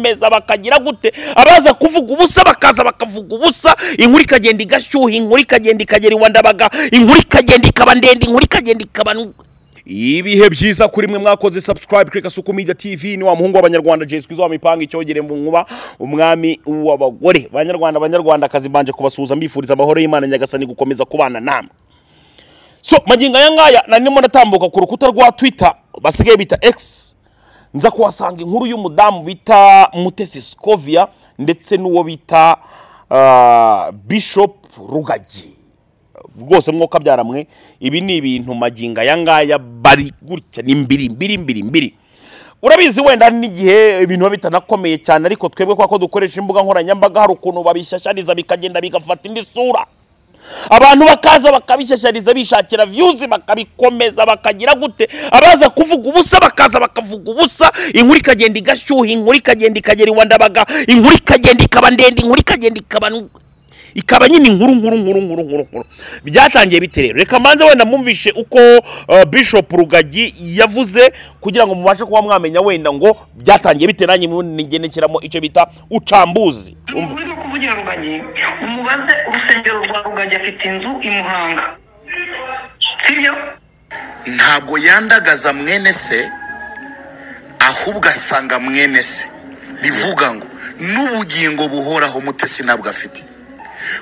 meza bakagira gute abaza kuvuga ubusa bakaza bakavuga ubusa inkuru ikagenda igashyuha inkuru ikagenda ikagera iwa ndabaga inkuru ikagenda ikaba ndende inkuru ikagenda ikaba nu- ibihe byiza kuri mwe mwakoze subscribe kuri kasuku media tv ni wa muhungu w'abanyarwanda jesi kwiza wamipanga icyogere mu nkuba umwami w'abagore banyarwanda banyarwanda akazi mbanje kubasuhuza mbifuriza amahoro y'imana nyagasani gukomeza kubana namwe so magingo aya ngaya narimo ndatambuka ku rukuta rwa twitter basigaye bita x nza kuhasanga inkuru y'umudamu bita mutesi scovia ndetse n'uwo bita ah, bishop rugagi rwose mwoka byaramwe ibi ni ibintu magingo aya ngaya bari gutya ni mbiri mbiri mbiri mbiri urabizi wenda n'igihe ibintu biba bitanakomeye cyane ariko twebwe kwa ko dukoresha imbuga nkoranyambaga hari ukuntu babishyashyariza bikagenda bigafata indi sura abantu bakaza bakabishyashyariza bishakira viyuzi bakabikomeza bakagira gute abaza kuvuga ubusa bakaza bakavuga ubusa inkuru ikagenda igashyuha inkuru ikagenda ikagera iwa ndabaga inkuru ikagenda ikaba ndende inkuru ikagenda ikaba nu- ikaba nyine inkuru nkuru nkuru nkuru nkuru nkuru byatangiye bite rero reka mbanze wenda mwumvishe uko uh, bishop rugagi yavuze kugira ngo mubashe kuba mwamenya wenda ngo byatangiye bite nanjye nigendekeramo icyo bita ucambuzi Umva. uri no kuvugira rugagi umubaze urusengero rwa rugagi afite inzu i muhanga sibyo ntabwo yandagaza mwene se ahubwo asanga mwene se bivuga ngo n'ubugingo buhoraho mutesi ntabwo afite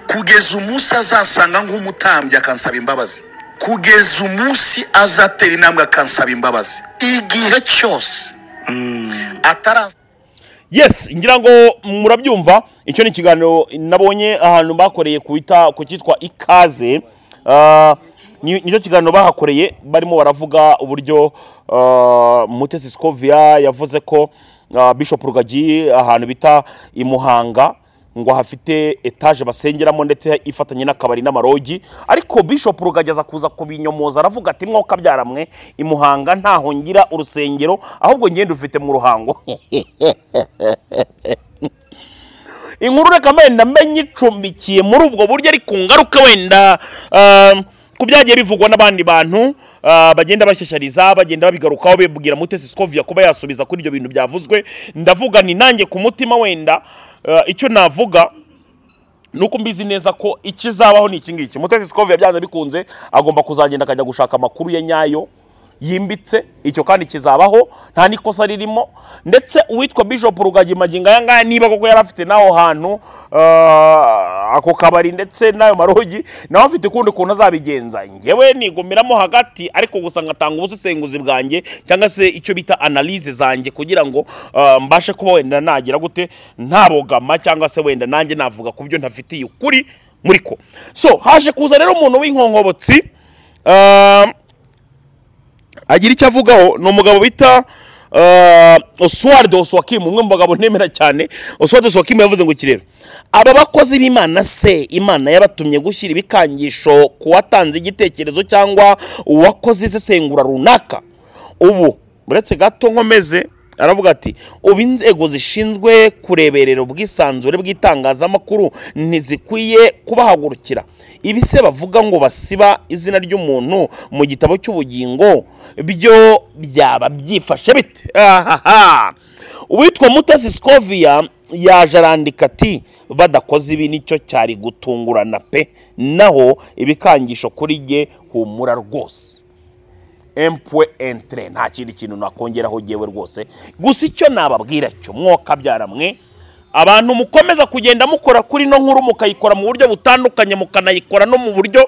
kugeza umunsi azasanga nk'umutambyi akansaba imbabazi kugeza umunsi azatera intambwe akansaba imbabazi igihe cyose ataraza yes ngira ngo murabyumva icyo ni ikiganiro nabonye ahantu bakoreye ku bita- ku cyitwa ikaze Ah, ni nicyo kiganiro bahakoreye barimo baravuga uburyo ah, mutesi scovia yavuze ko ah, bishop rugagi ahantu bita i muhanga ngo hafite etaje basengeramo ndetse ifatanye n'akabari n'amarogi ariko bishop rugagi aza kuza kubinyomoza aravuga ati mwoka byaramwe i muhanga ntaho ngira urusengero ahubwo ngenda ufite mu ruhango inkuru reka wenda mbenye icumbikiye muri ubwo buryo ariko ngaruke wenda um, ku byagiye bivugwa n'abandi bantu uh, bagenda bashyashyariza bagenda babigarukaho bibwira mutesi scovia kuba yasubiza kuri ibyo bintu byavuzwe ndavuga ni nanjye ku mutima wenda uh, icyo navuga nuko mbizi neza ko ikizabaho ni iki ngiki mutesi scovia byanze bikunze agomba kuzagenda akajya gushaka amakuru ye nyayo yimbitse icyo kandi kizabaho nta n'ikosa ririmo ndetse uwitwa bishop rugagi magingo aya ngaya niba koko yari afite n'aho hantu ah, ako kabari ndetse n'ayo marogi nawe afite ukundi kuntu azabigenza ngewe nigumiramo hagati ariko gusa ngatanga ubusesenguzi bwanjye cyangwa se icyo bita analize zanjye kugira ngo ah, mbashe kuba wenda nagira gute ntabogama cyangwa se wenda nanjye navuga ku byo ntafitiye ukuri muri ko so haje kuza rero umuntu w'inkonkobotsi ah, agira icyo avugaho ni umugabo bita uh, oswald oswakim umwe mu bagabo ntemera cyane oswald oswakim yavuze ngo iki rero aba bakozi b'imana se imana yabatumye gushyira ibikangisho ku watanze igitekerezo cyangwa uwakoze isesengura runaka ubu uretse gato nkomeze aravuga ati ubu inzego zishinzwe kureberera ubwisanzure bw'itangazamakuru ntizikwiye kubahagurukira ibi se bavuga ngo basiba izina ry'umuntu mu gitabo cy'ubugingo byo byaba byifashe bite ahaha uwitwa mutasi scovia yaje arandika ati badakoze ibi nicyo cyari gutungurana pe naho ibikangisho kuri jye humura rwose empwe entre nta kindi kintu nakongeraho jyewe rwose gusa icyo nababwira cyo mwoka byaramwe abantu mukomeza kugenda mukora kuri ino nkuru mukayikora mu buryo butandukanye mukanayikora no mu buryo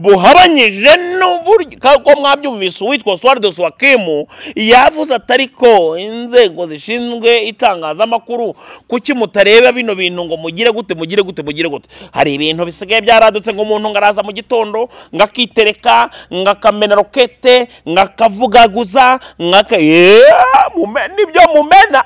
buhabanyije n'uburyo ko mwabyumvise uwitwa Oswald Swakemu yavuze atari ko inzego zishinzwe itangazamakuru kuki mutareba bino bintu ngo mugire gute mugire gute mugire gute hari ibintu bisigaye byaradutse ngo umuntu ngaraza mu gitondo ngakitereka ngakamena rokete ngakavugaguza ngaka Yeah, mume- nibyo mumena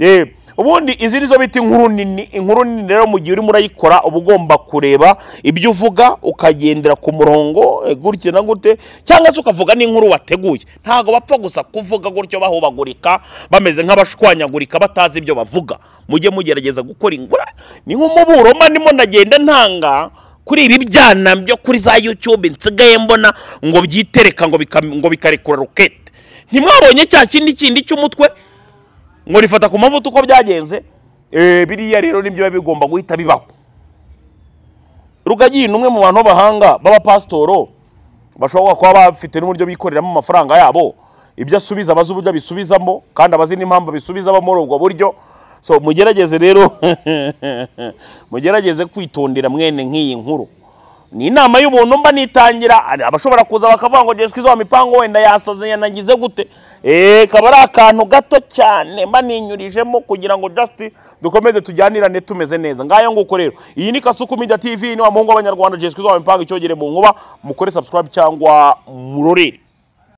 Eh, ubundi izi nizo bita inkuru nini inkuru nini rero mu gihe urimo urayikora uba ugomba kureba ibyo uvuga ukagendera ku murongo eh, gutya na gute cyangwa se ukavuga n'inkuru wateguye ntabwo bapfa gusa kuvuga gutyo bahubagurika bameze nk'abashwanyagurika batazi ibyo bavuga mujye mugerageza gukora ingura ni nk'umuburo mba ndimo ndagenda ntanga kuri ibi byana byo kuri za yutube nsigaye mbona ngo byitereka ngo bika- ngo bikarekura rokete ntimwabonye cya kindi kindi cy'umutwe ngo rifata ku mavuta uko byagenze Eh, biriya rero nibyo biba bigomba guhita bibaho rugagi ni umwe mu bantu b'abahanga b'abapasitoro bashobora kuba bafite n'uburyo bikoreramo amafaranga yabo ibyo asubiza abazi uburyo abisubizamo kandi abazi n'impamvu abisubizamo muri ubwo buryo so mugerageze rero mugerageze kwitondera mwene nk'iyi nkuru ni inama y'ubuntu mba nitangira ari abashobora kuza bakavuga ngo jesu wa mipango wenda yasaze yanagize gute eee kaba ari akantu gato cyane mba ninyurijemo kugira ngo just dukomeze tujyanirane tumeze neza ngayo nguko rero iyi ni kasuku media tv ni wa muhungu w'abanyarwanda jesu wa mipango icyogere mu nkuba mukore subscribe cyangwa murorere